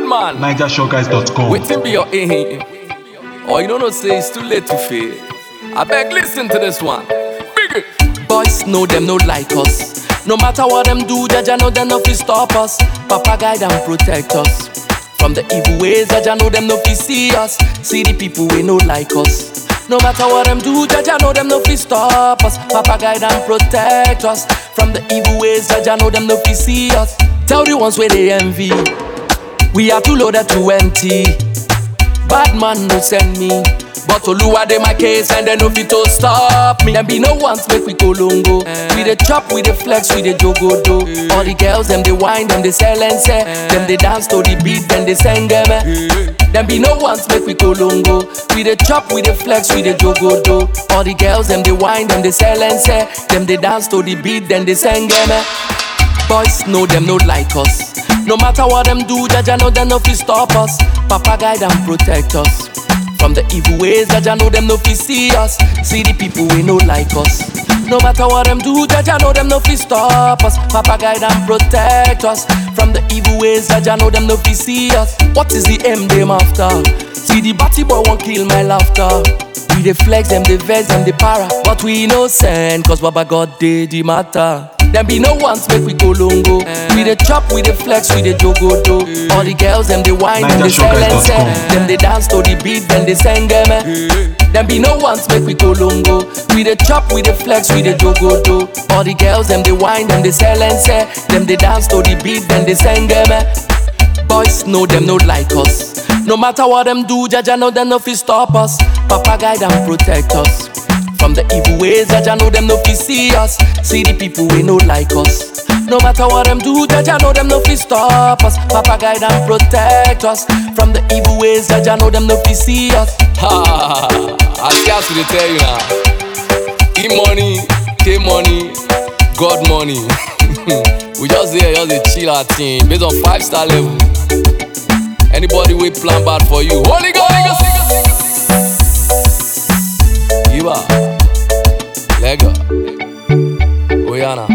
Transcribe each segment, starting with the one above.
man. NigerShowGuys.com. Waiting be your aim. Or you don't know, say it's too late to fail. I beg, listen to this one. Big it. Boys know them, no like us. No matter what them do, Jaja know them no fi stop us. Papa guide and protect us. From the evil ways, Jaja know them no fi see us. See the people we no like us. No matter what them do, Jaja know them no fi stop us. Papa guide and protect us. From the evil ways, Jaja know them no fi see us. Tell the ones where they envy. We are too loaded to empty. Bad man no send me. But Oluwa dey my case and they no fit to stop me. Them be no ones make we go longo. We dey chop, we dey flex, we dey jogo do. All the girls them they whine, them they sell and say. Them they dance to the beat, then they sing them. Them be no ones make we go longo. We dey chop, we dey flex, we dey jogo do. All the girls them they whine, them they sell and say. Them they dance to the beat, then they sing them. Boys know them no like us. No matter what them do, Jaja know them no fi stop us. Papa guide and protect us. From the evil ways, Jaja know them no fi see us. See the people we no like us. No matter what them do, Jaja know them no fi stop us. Papa guide and protect us. From the evil ways, Jaja know them no fi see us. What is the aim them after? See the batty boy won't kill my laughter. We dey flex them, dey vex them, dey para. But we innocent, cause Baba God did the matter. Them be no ones make we go longo. We dey chop, we dey flex, we dey jogo do. All the girls them they whine, them they sell and say. Them they dance to the beat, then they sing them. eh. Them be no ones make we go longo. We dey chop, we dey flex, we dey jogo do. All the girls them they whine, them they sell and say. Them they dance to the beat, then they sing them. eh. Boys know them no like us. No matter what them do, Jaja know them no fi stop us. Papa guide and protect us. From the evil ways, Jaja know them no fi see us. See the people we no like us. No matter what them do, Jaja know them no fi stop us. Papa guide and protect us. From the evil ways, Jaja know them no fi see us. Ha! I scarce to tell you now. E money, K money, God money. we just here, just dey chill our team based on five star level. Anybody we plan bad for you, Holy Ghost. Iba, Lega, Oyana.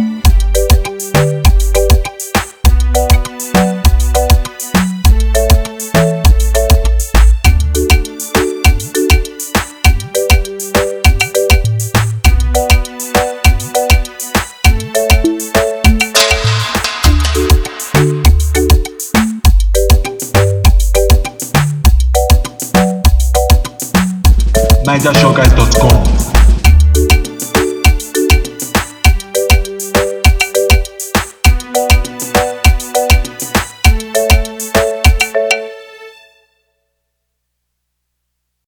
NigerShowGuys.com.